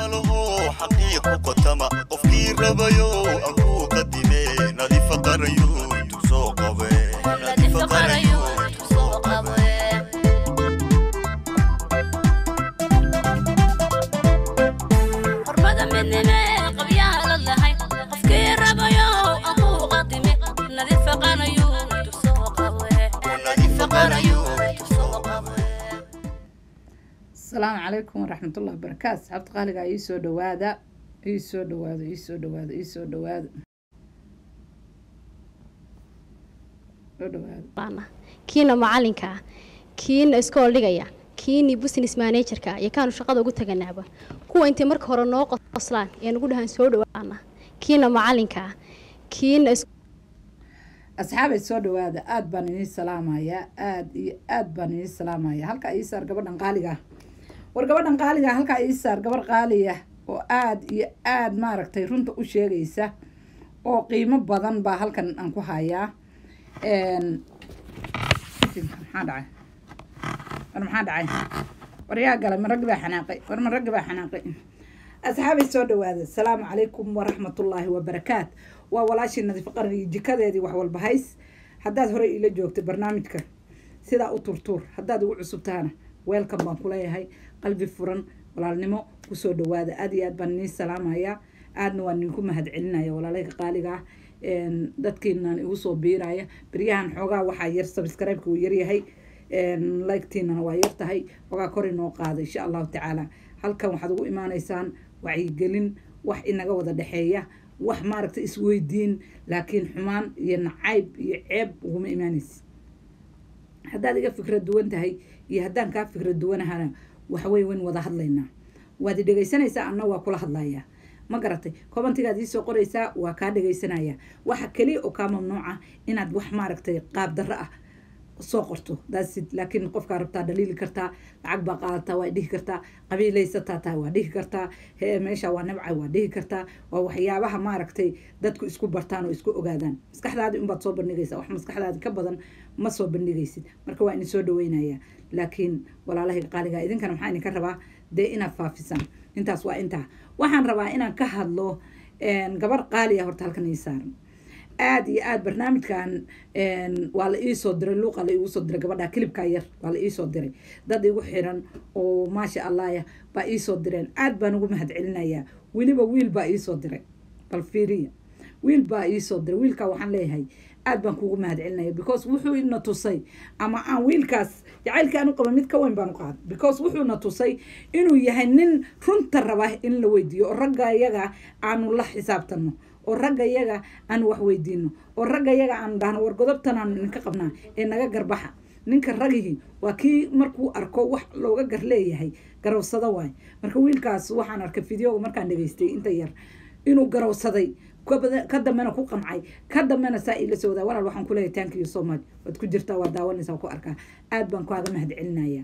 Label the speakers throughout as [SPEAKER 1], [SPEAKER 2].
[SPEAKER 1] malaho xaqiiq ku qotama qofkii rabayo aan ku qadime nadiifa qarayo intuu soo qabe nadiifa qarayo intuu soo qabe
[SPEAKER 2] xurmada midnime qabyaha la lahay qofkii rabayo aan ku qadime nadiifa qarayo intuu soo qabe
[SPEAKER 1] nadiifa qarayo intuu soo qabe
[SPEAKER 3] asalaamu calaykum waraxmatullahi wabarakaatu asxaabta qaaliga ii soo dhawaada ii soo dhawaado ii soo dhawaado ii soo dhawaado soo dhawaado
[SPEAKER 4] baana kiina macalinka ah kiina iskool dhigaya kiini business managerka iyo kaanu shaqada ugu taganaaba kuwa intay marka hore noo qoslaan ee nagu dhahaan soo dhawaana kiina macalinka ah kiina is-
[SPEAKER 3] asxaabay soo dhawaada aada baan inii salaamayaa aada iyo aada baan inii salaamayaa halkaa ii saar gabadhan qaaliga ah war gabadhan qaaliga ah halkaa ii saar gabar qaaliya oo aada iyo aada maaragtay runta u sheegaysa oo qiimo badan baa halkan aan ku hayaa Een, maxaa dhacay war maxaa dhacay war yaa galay ma raggi baa xanaaqay war ma raggi baa xanaaqay asxaabay soo dhawaada asalaamu calaykum waraxmatullaahi wabarakaat waa walaashii nadiif qaran iyo jikadeedii wax walba hays haddaad horey iila joogtay barnaamijka sidaa u turtuur haddaad ugu cusub tahana weelkan baan kuleeyahay qalbi furan walaalnimo kusoo dhawaada aad iyo aad baan nii salaamaya aadna waan idinku mahad celinaya walaalayga qaaliga ah Een, dadkiinan igu soo biiraya beryahan xoogaa waxaa yar subscribe-ka uu yaryahay like-tiinana waa yar tahay xoogaa kor inoo qaada insha allahu tacaala halkan waxaad ugu imaanaysaan wacyigelin wax inaga wada dhexeeya wax maaragta isweydiin laakiin xumaan iyo nacayb iyo ceeb uguma imaanaysa haddaad iga fikrad duwan tahay iyo haddaan kaa fikrad duwanahana waxawey wayn wada hadlaynaa waad i dhegaysanaysaa anna waa kula hadlayaa ma garatay commentigaad iisoo qoraysaa waa kaa dhegaysanaya waxa keliya oo kaa mamnuuca inaad wax maaragtay qaab darro ah soo qorto daasid laakiin qofkaa rabtaa dhaliili kartaa lacag baa qaadataa waa dhihi kartaa qabiilaysataa taa waa dhihi kartaa hee meesha waa nabca waa dhihi kartaa waa waxyaabaha maaragtay dadku isku bartaan oo isku ogaadaan maskaxdaadi unbaad soo bandhigaysa wax maskaxdaadi ka badan ma soo bandhigaysid marka waa idin soo dhaweynaya laakiin walaalahay qaaliga idinkana maxaa idinka rabaa dee inaad faafisaan intaas waa intaa waxaan rabaa inaan ka hadlo een, gabar qaaliya horta halkan ii saaran aada iyo aada barnaamijkan een, waa la iisoo diray luuqa la iigu soo diray gabadha kilibkaa yar waa la iisoo diray dad igu xiran oo maasha allahya baa iisoo direen aada baan ugu mahad celinayaa weliba wiil baa iisoo diray bal fiiriya wiil baa iisoo diray wiilkaa waxaan leeyahay aad baan kugu mahad celinaya because wuxuu ina tusay ama aan wiilkaas jacaylkii aan u qaba mid ka weyn baan u qaaday because wuxuuna tusay inuu yahay nin runta raba in la weydiiyo oo ragga iyaga aanu la xisaabtano oo ragga iyaga aanu wax weydiino oo ragga iyaga aanu dhahno war godobtan aanu idinka qabnaa ee naga garbaxa ninka ragihii waa kii markuu arko wax looga gar leeyahay garowsado waay marka wiilkaas waxaan arkay videoga markaan dhegaystay inta yar inuu garowsaday kabada- ka dambena ku qancay ka dambena saa ila soo wadaa walaal waxaan kuleeyahay thank you so much waad ku jirtaa waa daawanaysaa ku arkaa aad baan kaaga mahad celinaya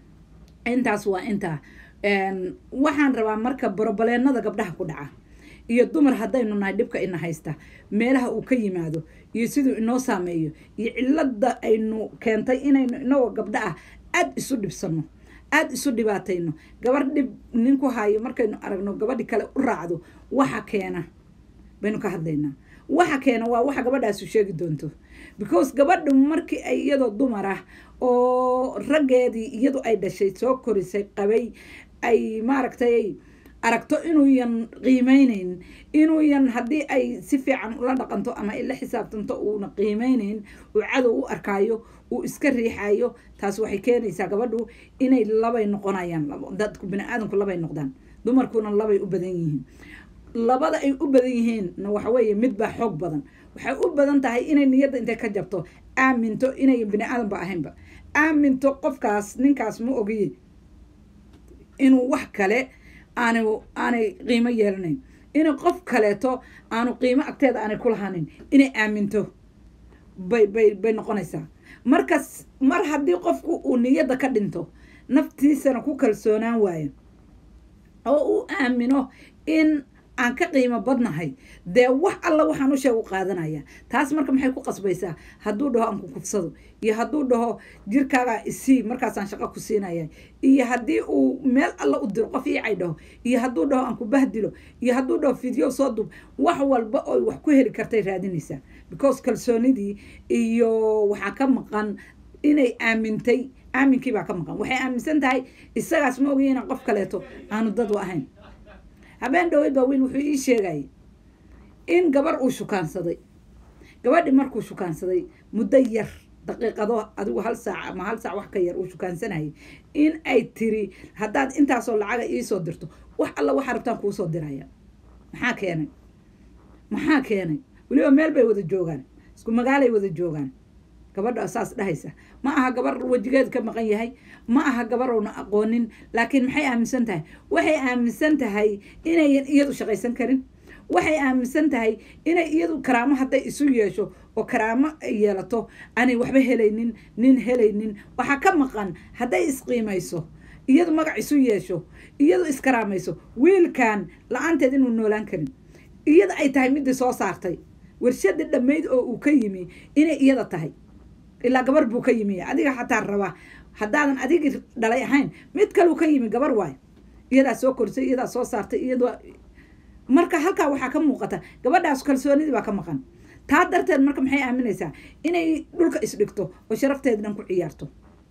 [SPEAKER 3] intaas waa intaa Een, waxaan rabaa marka borobaleenada gabdhaha ku dhaca iyo dumar haddaynu nahay dhibka ina haysta meelaha uu ka yimaado iyo siduu inoo saameeyo iyo cilada aynu keentay inaynu inagoo gabdha ah aada isu dhibsano aada isu dhibaatayno gabar dhib ninku hayo markaynu aragno gabadhi kale u raacdo waxa keena baynu ka hadlaynaa waxa keena waa waxa gabadhaasu sheegi doonto because gabadhu markii ay iyadoo dumar ah oo raggeedii iyadu ay dhashay soo korisay qabay ay maaragtay aragto inuuyan qiimeyneyn inuuyan haddii ay si fiican ula dhaqanto ama ay la xisaabtanto uuna qiimeyneyn uu cadow u arkaayo uu iska riixayo taas waxay keenaysaa gabadhu inay labay noqonayaan labo- dadku bini-aadanku labay noqdaan dumarkuna labay u badan yihiin labada ay u badan yihiinna waxa weeye mid baa xoog badan waxay u badan tahay inay niyadda intay ka jabto aaminto inay bini aadanba ahaynba aaminto qofkaas ninkaas ma ogiye inuu wax kale aanay aanay qiimo yeelanayn inay qof kaleeto aanu qiimo agteeda aanay ku lahaanin inay aaminto bay bay bay noqonaysaa markas mar haddii qofku uu niyadda ka dhinto naftiisana ku kalsoonaan waayo oo uu aamino in aan ka qiimo badnahay dee wax alla waxaan u sheeg u qaadanaya taas marka maxay ku qasbaysaa hadduu dhaho aan ku kufsado iyo hadduu dhaho jirkaagaa isii markaasaan shaqo ku siinaya iyo haddii uu meel alla u diro qof iicay dhaho iyo hadduu dhaho aan ku bahdilo iyo hadduu dhaho fideo soo dub wax walba oo wax ku heli kartay raadinaysaa because kalsoonidii iyo waxaa ka maqan inay aamintay aaminkii baa ka maqan waxay aaminsan tahay isagaas ma ogiy inaan qof kaleeto aanu dad u ahayn habeen dhowey baa wiil wuxuu ii sheegayay in gabar uu shukaansaday gabadhi markuu shukaansaday muddo yar daqiiqado adigu hal saac ama hal saac wax ka yar uu shukaansanayay in ay tiri haddaad intaasoo lacaga iisoo dirto wax alla waxaa rabtaan kuusoo diraya maxaa keenay maxaa keenay weliba meel bay wada joogaan isku magaalay wada joogaan gabadha saas dhahaysa ma aha gabar wejigeed ka maqan yahay ma aha gabar oona aqoonin laakiin maxay aaminsan tahay waxay aaminsan tahay inayan iyadu shaqaysan karin waxay aaminsan tahay inay iyadu karaamo hadday isu yeesho oo karaamo ay yeelato aanay waxba helaynin nin helaynin waxaa ka maqan hadday isqiimayso iyadu magac isu yeesho iyadu iskaraamayso wiilkan la-aanteed inuu noolaan karin iyada ay tahay midii soo saartay warshadii dhammayd oo uu ka yimi inay iyada tahay ilaa gabar buu ka yimi adiga xataa raba haddaadan adigii dhalay ahayn mid kaleu ka yimi gabar waay iyadaa soo korsay iyadaa soo saartay iyada marka halkaa waxaa ka muuqata gabadhaas kalsoonidii baa ka maqan taa darteed marka maxay aaminaysaa inay dhulka isdhigto oo sharafteeda dhan ku ciyaarto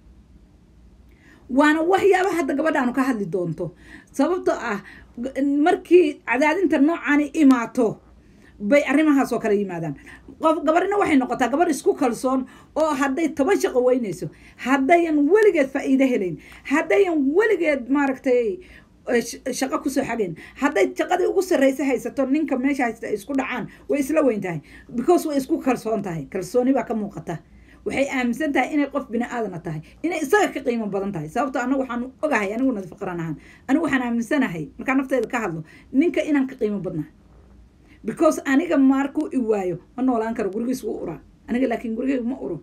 [SPEAKER 3] waana waxyaaba hadda gabadhaanu ka hadli doonto sababtoo ah markii cadaadinta noocaani imaato bay arrimahaas oo kale yimaadaan qof gabarina waxay noqotaa gabar isku kalsoon oo hadday toban shaqo weynayso haddayan weligeed faa'iido helayn haddayan weligeed maaragtay shaqo kusoo xagayn hadday shaqadii ugu sarreysa haysato ninka meesha haysta ay isku dhacaan way isla weyn tahay because way isku kalsoon tahay kalsooni baa ka muuqata waxay aaminsan tahay inay qof bini aadana tahay inay isaga ka qiimo badan tahay sababto anagu waxaan ogahay anigu nadi faqran ahaan anigu waxaan aaminsanahay markaa nafteeda ka hadlo ninka inaan ka qiimo badnahay because aniga markuu i waayo ma noolaan karo gurigiis wuu uraa aniga laakiin gurigeyga ma uro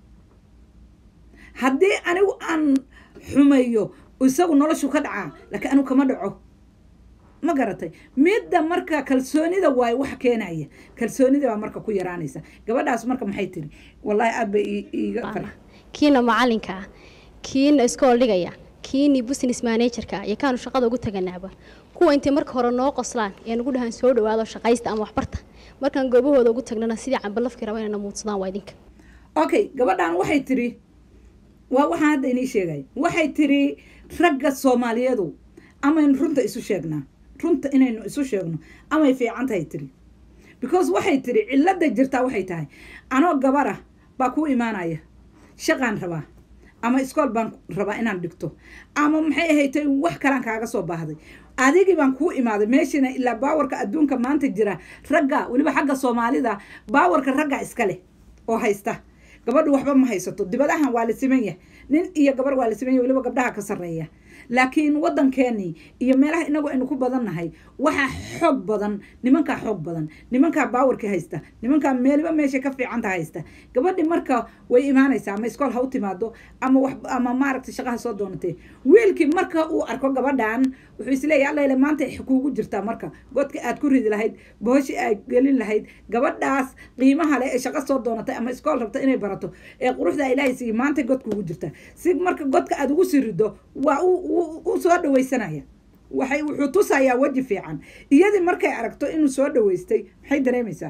[SPEAKER 3] haddii anigu aan xumeeyo isagu noloshu ka dhacaa laakiin anigu kama dhaco ma garatay midda marka kalsoonida waayo wax keenaya kalsoonida baa marka ku yaraanaysa gabadhaas marka maxay tiri wallahi aad bay iiga far
[SPEAKER 4] kiina macalinka ah kiina iskool dhigaya kiini business managerka iyo kaanu shaqada ugu taganaaba kuwa intay marka hore noo qoslaan ee nagu dhahaan soo dhawaado shaqaysta ama waxbarta markaan goobahooda ugu tagnana sidii cambalafkii raba inayna muudsadaan waa idinka
[SPEAKER 3] okay gabadhan waxay tiri waa waxaan hadda inii sheegay waxay tiri ragga soomaaliyeedu amaynu runta isu sheegnaa runta inaynu isu sheegno amay fiican tahay tiri because waxay tiri cilada jirtaa waxay tahay anoo gabara baa kuu imaanaya shaqaan rabaa ama iskool baan rabaa inaan dhigto ama maxay ahaytay wax kalaan kaaga soo baahday adigii baan kuu imaaday meeshiina ilaa baawarka adduunka maanta jira ragga weliba xagga soomaalida baawarka ragga iska leh oo haysta gabadhu waxba ma haysato dibadahan waa la siman yahay nin iyo gabar waa la siman yahay weliba gabdhaha ka sarreeya laakiin waddankeenii iyo meelaha inagu aynu ku badannahay waxaa xoog badan nimankaa xoog badan nimankaa baawarkii haysta nimankaa meeliba meesha ka fiicanta haysta gabadhi marka way imaanaysaa ama iskool ha u timaado ama wax ama maaragtay shaqaha soo doonatee wiilkii marka uu arko gabadhan wuxuu isleeyahy allayle maanta kuugu jirtaa marka godka aad ku ridi lahayd booshi aad gelin lahayd gabadhaas qiimaha leh ee shaqo soo doonatay ama iskool rabta inay barato ee quruxda ilaahay siiye maanta god kuugu jirtaa si marka godka aad ugu sii rido waa u soo dhawaysanaya waxay wuxuu tusayaa weji fiican iyadii markay aragto inuu soo dhawaystay maxay dareemaysaa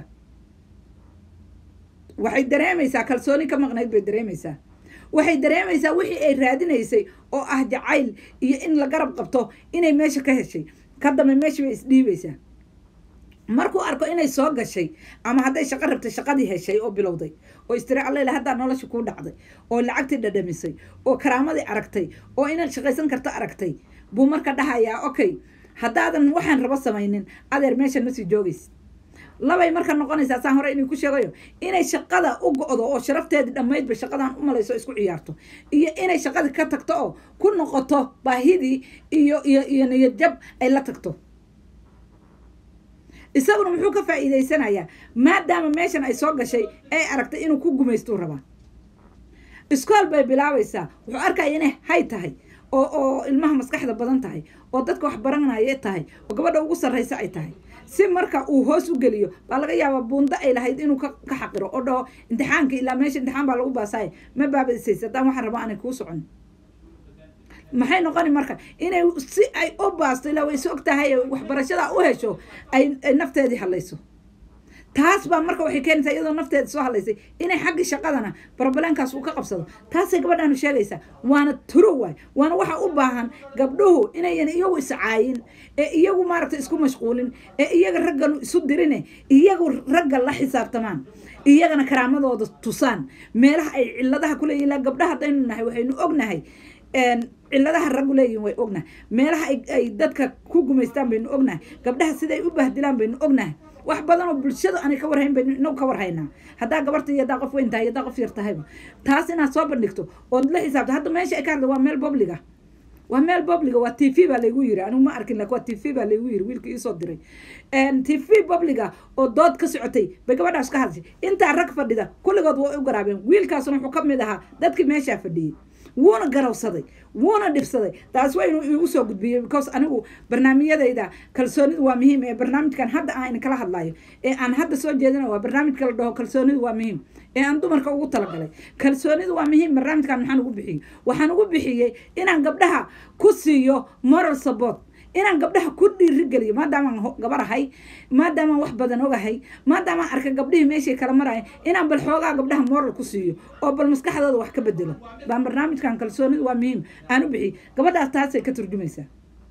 [SPEAKER 3] waxay dareemaysaa kalsooni ka maqnayd bay dareemaysaa waxay dareemaysaa wixii ay raadinaysay oo ah jacayl iyo in la garab qabto inay meesha ka heshay ka dambe meesha bay isdhiibaysaa markuu arko inay soo gashay ama hadday shaqo rabtay shaqadii heshay oo bilowday oo istiri allele haddaa nolosha kuu dhacday oo lacagtii dhadhamisay oo karaamadii aragtay oo inaad shaqaysan karto aragtay buu marka dhahayaa okay haddaadan waxaan rabo samaynin adeer meeshan ma sii joogaysid labay marka noqonaysaa saan hore inay ku sheegayo inay shaqada u go-do oo sharafteedii dhammaydba shaqadan u malayso isku ciyaarto iyo inay shaqadii ka tagto oo ku noqoto baahidii iyo iyo iyo niyad jab ay la tagto isaguna muxuu ka faa'iidaysanayaa maadaama meeshan ay soo gashay ay aragtay inuu ku gumaystuu rabaa iskool bay bilaabaysaa wuxuu arkaya inay hay tahay oo oo ilmaha maskaxda badan tahay oo dadka wax baranaya tahay oo gabadha ugu sarraysa ay tahay si marka uu hoos u geliyo baa laga yaabaa buundo ay lahayd inuu ka ka xaqiro oo dhaho imtixaanka ilaa meesha imtixaan baa lagu baasaya ma baabadisaysa haddaan waxaan rabaa aanay kuu socon maxay noqoni marka inay si ay u baasto ilaa way is og tahay waxbarashada u hesho ay ay nafteedii hadlayso taas baa marka waxay keenaysaa iyadoo nafteeda soo hadlaysay inay xaggii shaqadana barbaleenkaas uu ka qabsado taasay gabadhaanu sheegaysaa waana turo waay waana waxa u baahan gabdhuhu inayan iyagu iscaayin ee iyagu maaragta isku mashquulin ee iyaga ragganu isu dirine iyagu ragga la xisaabtamaan iyagana karaamadooda tusaan meelaha ay ciladaha ku leeyihin ilaa gabdhaha haddaynu nahay waxaynu ognahay ciladaha raggu leeyihin way ognahay meelaha ay- ay dadka ku gumaystaan baynu ognahay gabdhaha siday u bahdilaan baynu ognahay wax badan oo bulshadu aanay ka warhayn baynu inagu ka warhaynaa haddaa gabarta iyo haddaa qof weyn tahay iyo haddaa qof yar tahayba taas inaad soo bandhigto ood la xisaabto hadda meesha ay ka hadla waa meel bobliga waa meel bobliga waa t v baa laygu yiri anigu ma arkin lakin waa t v baa laygu yiri wiilka iisoo diray t v bobliga oo dood ka socotay bay gabadhaas ka hadashay intaa rag fadhida kulligood way u garaabeen wiilkaasna wuxuu ka mid ahaa dadkii meeshaa fadhiyey wuuna garawsaday wuuna dhibsaday taas waa inuu iigu soo gudbiyey because anigu barnaamijyadayda kalsoonidu waa muhiim ee barnaamijkan hadda aan kala hadlayo ee aan hadda soo jeedina waa barnaamijka la dhaho kalsoonidu waa muhiim ee aan dumarka ugu talagalay kalsoonidu waa muhiim barnaamijkan maxaan ugu bixiyey waxaan ugu bixiyey inaan gabdhaha ku siiyo moral support inaan gabdhaha ku dhiirigeliyo maadaamaan ho- gabar ahay maadaamaan wax badan ogahay maadaamaan arka gabdhihii meeshay kala maraya inaan bal xoogaa gabdhaha moral ku siiyo oo bal maskaxdooda wax ka bedelo baan barnaamijkan kalsoonidu waa muhiim aan u bixiyey gabadhaas taasay ka turjumaysaa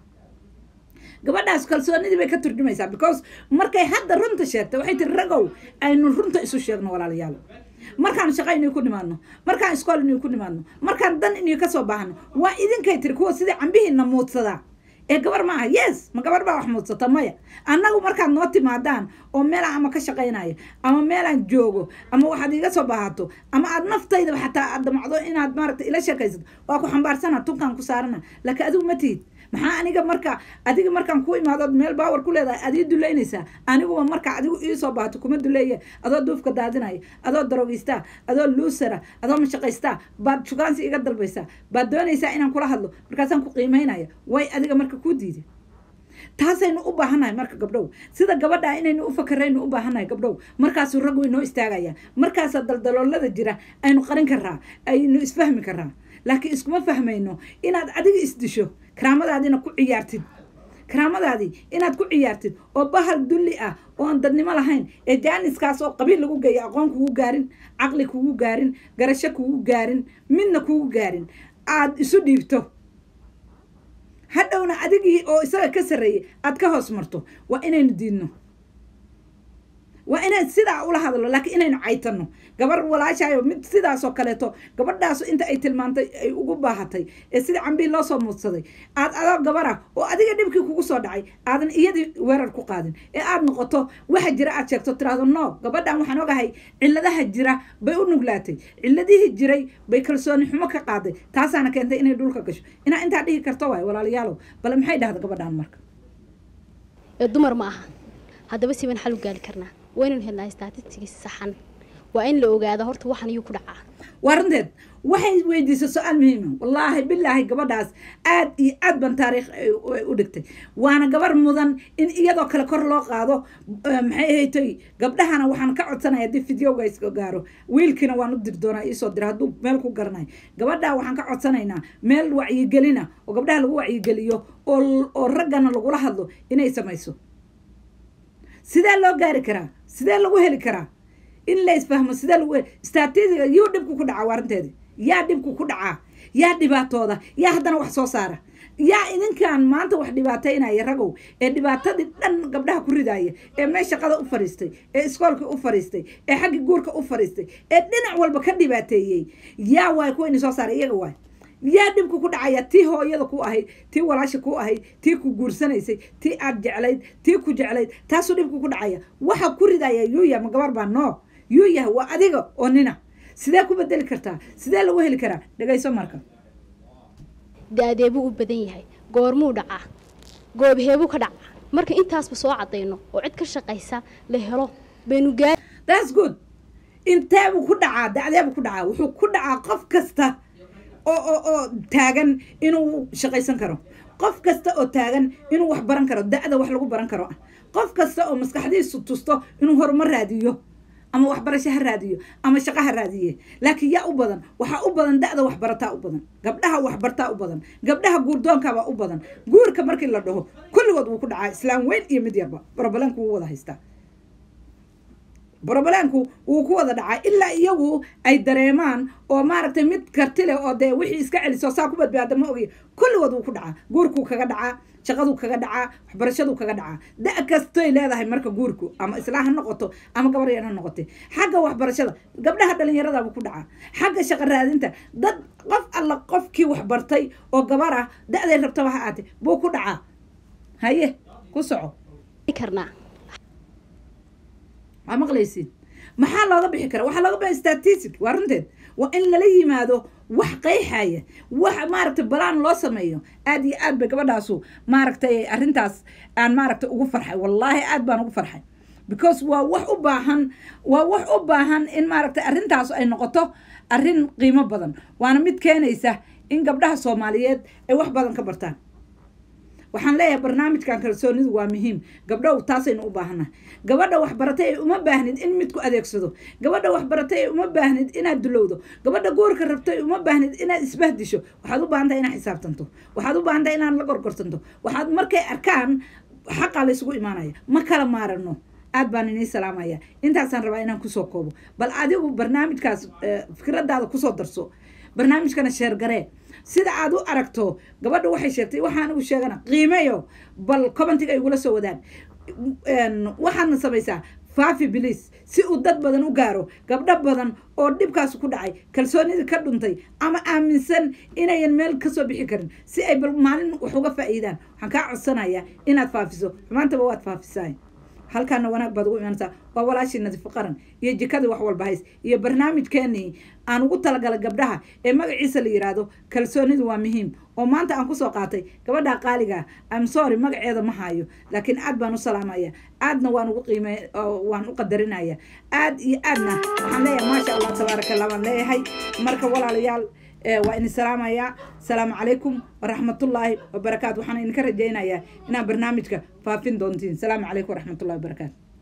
[SPEAKER 3] gabadhaas kalsoonidii bay ka turjumaysaa because markay hadda runta sheegtay waxay tiri ragow aynu runta isu sheegno walaalayaal markaan shaqo inay ku nimaadno markaan iskool inay ku nimaadno markaan dan inay kasoo baahno waa idinkay tiri kuwa sidii cambihiina muudsadaa ee gabar maaha yes ma gabar baa wax muudsata maya annagu markaad noo timaadaan oo meelaan ama ka shaqaynayo ama meelaan joogo ama waxaad iga soo baahato ama aad naftaydaba xataa aad damacdo inaad maaragta ila sheekaysato waa ku xambaarsana tunkaan ku saarana laakiin adigu ma tihid maxaa aniga marka adiga markaan ku imaado ood meel baawar ku leedahay aad ii duleynaysaa aniguba marka adigu ii soo baahato kuma duleeye adoo duufka daadinaya adoo darogistaa adoo luusara adoo mashaqaystaa baad shukaansi iga dalbaysaa baad doonaysaa inaan kula hadlo markaasaan ku qiimaynaya way adiga marka kuu diiday taasaynu u baahannahay marka gabdhow sida gabadha inaynu u fakaraynu u baahannahay gabdhow markaasuu rag way noo istaagaya markaasaa daldaloolada jira aynu qarin karaa aynu isfahmi karaa laakiin iskuma fahmayno inaad adiga isdisho karaamadaadina ku ciyaartid karaamadaadii inaad ku ciyaartid oo bahal dulli ah oo aan dadnimo lahayn ee jaaniskaas oo qabiil lagu geeyo aqoon kugu gaarin caqli kugu gaarin garasho kugu gaarin midna kugu gaarin aad isu dhiibto hadhowna adigii oo isaga ka sarreeyay aad ka hoos marto waa inaynu diidno waa inaan sidaa ula hadlo laakiin inaynu caytano gabar walaashaayo mid sidaasoo kaleeto gabadhaas inta ay tilmaantay ay ugu baahatay ee sida cambii loo soo muudsaday aad adoo gabara oo adiga dhibkii kugu soo dhacay aadan iyadii weerar ku qaadin ee aad noqoto waxa jira aad sheegto tiraahdo no gabadhan waxaan ogahay ciladaha jira bay u nuglaatay ciladihii jiray bay kalsooni xumo ka qaaday taasaana keentay inay dhulka gasho inaa intaa dhihi karto waay walaalayaalow bale maxay dhahda gabadhan marka
[SPEAKER 4] ee dumar ma aha haddaba si baan xal u gaali karnaa waa inaynu helnaa statistics saxan waa in la ogaada horta waxan ayuu ku dhacaa
[SPEAKER 3] waa runteed waxay weydiisay su-aal muhiima wallaahi bilaahi gabadhaas aad iyo aad ban taariikh ay ay u dhigtay waana gabar mudan in iyadoo kale kor loo qaado eh, maxay ahaytay gabdhahana waxaan ka codsanaya haddii fideoga iska gaaro wiilkiina waan u diri doonaa iisoo dira hadduu meel ku garanayo gabadha waxaan ka codsanaynaa meel wacyigelina oo gabdhaha lagu wacyigeliyo oo oo raggana lagula hadlo inay samayso sidee loo gaari karaa sidee lagu heli karaa in la isfahmo sidee lagu heli statistiga yuu dhibku ku dhacaa waarinteedi yaa dhibku ku dhacaa yaa dhibaatooda yaa haddana wax soo saara yaa idinkan maanta wax dhibaataynaya ragow ee dhibaatadii dhan gabdhaha ku ridaaya ee meel shaqada u fadhiistay ee iskoolkii u fadhiistay ee xaggi guurka u fadhiistay ee dhinac walba ka dhibaateeyey yaa waay kuwa ini soo saara iyaga waay yaa dhibku ku dhacaya tii hooyada ku ahayd tii walaasha ku ahayd tii ku guursanaysay tii aad jeclayd tii ku jeclayd taasuu dhibku ku dhacaya waxa ku ridaya yuuya ma gabar baa noo yuuya waa adiga oo nina sidee ku bedeli kartaa sidee lagu heli karaa dhegayso marka
[SPEAKER 4] da-deebuu u badan yahay goormuu dhacaa goobheebuu ka dhacaa marka intaasba soo cadayno oo cid ka shaqaysa la helo baynu gaari
[SPEAKER 3] that's good inteebuu ku dhacaa dacdeebuu ku dhacaa wuxuu ku dhacaa qof kasta oo oo oo taagan inuu shaqaysan karo qof kasta oo taagan inuu wax baran karo da-da wax lagu baran karo qof kasta oo maskaxdiisu tusto inuu horumar raadiyo ama waxbarasho ha raadiyo ama shaqo ha raadiye laakiin yaa u badan waxaa u badan da-da waxbarataa u badan gabdhaha waxbartaa u badan gabdhaha guurdoonkaabaa u badan guurka markii la dhaho kulligood wuu ku dhacaa islaam weyn iyo mid yarba brobalanku wuu wada haystaa brobalanku wuu ku wada dhacaa ilaa iyagu ay dareemaan oo maaragtay mid karti leh oo dee wixii iska celiso saa ku badbaada ma ogiy kulligood wuu ku dhacaa guurkuu kaga dhacaa shaqaduu kaga dhacaa waxbarashaduu kaga dhacaa da- kastoy leedahay marka guurku ama islaa ha noqoto ama gabar yar ha noqotay xagga waxbarashada gabdhaha dhalinyaradaabuu ku dhacaa xagga shaqo raadinta dad qof alla qofkii waxbartay oo gabar ah da-day rabtaba ha aatay buu ku dhacaa haye ku soco
[SPEAKER 4] karnaa
[SPEAKER 3] waa maqlaysid maxaa looga bixi kara waxaa looga bixi statistic waa runteed waa in lala yimaado wax qeyxaya wax maaragtay balaan loo sameeyo aad iyo aad bay gabadhaasu maaragtay arrintaas aan maaragtay ugu farxay wallaahi aad baan ugu farxay because waa wax u baahan waa wax u baahan in maaragtay arrintaas ay noqoto arrin qiimo badan waana mid keenaysa in gabdhaha soomaaliyeed ay wax badan ka bartaan waxaan leeyahay barnaamijkan kalsoonidu waa muhiim gabdhow taasaynu u baahannahay gabadha waxbaratay ay uma baahnid in midku adeegsado gabadha waxbaratay ay uma baahnid inaad dulowdo gabadha guurka rabtay uma baahnid inaad isbahdisho waxaad u baahan tahay inaad xisaabtanto waxaad u baahan tahay inaad la gorgortanto waxaad markay arkaan xaqaa laysugu imaanaya ma kala maarano aad baan inii salaamaya intaasaan rabaa inaan kusoo koobo bal adigu barnaamijkaas fikradaada kusoo darso barnaamijkana sheergaree sida aad u aragto gabadha waxay sheegtay waxaan ugu sheegana qiimeyo bal commentiga igula soo wadaan waxaadna samaysaa faafi bilis si uu dad badan u gaaro gabdho badan oo dhibkaas ku dhacay kalsoonidii ka dhuntay ama aaminsan inayan meel kasoo bixi karin si ay bal maalin wax uga faa'iidaan waxaan kaa codsanayaa inaad faafiso xumaantaba waad faafisaay halkaana wanaag baad ugu imaanaysaa waa walaashii nadiifo qaran iyo jikadii wax walba hays iyo barnaamijkeenii aan ugu talagalay gabdhaha ee magaciisa la yiraahdo kalsoonidu waa muhiim oo maanta aan kusoo qaatay gabadha qaaliga am sorry magaceeda ma hayo laakiin aad baan u salaamaya aadna waan ugu qiime waan u qadarinaya aad iyo aadna waxaan leeyahay maasha allah tabaaraka allah baan leeyahay marka walaalayaal waa idin salaamayaa asalaamu calaykum waraxmatullaahi wabarakaatu waxaan idinka rajaynayaa inaad barnaamijka faafin doontiin asalaamu calaykum waraxmatullahi wabarakaatu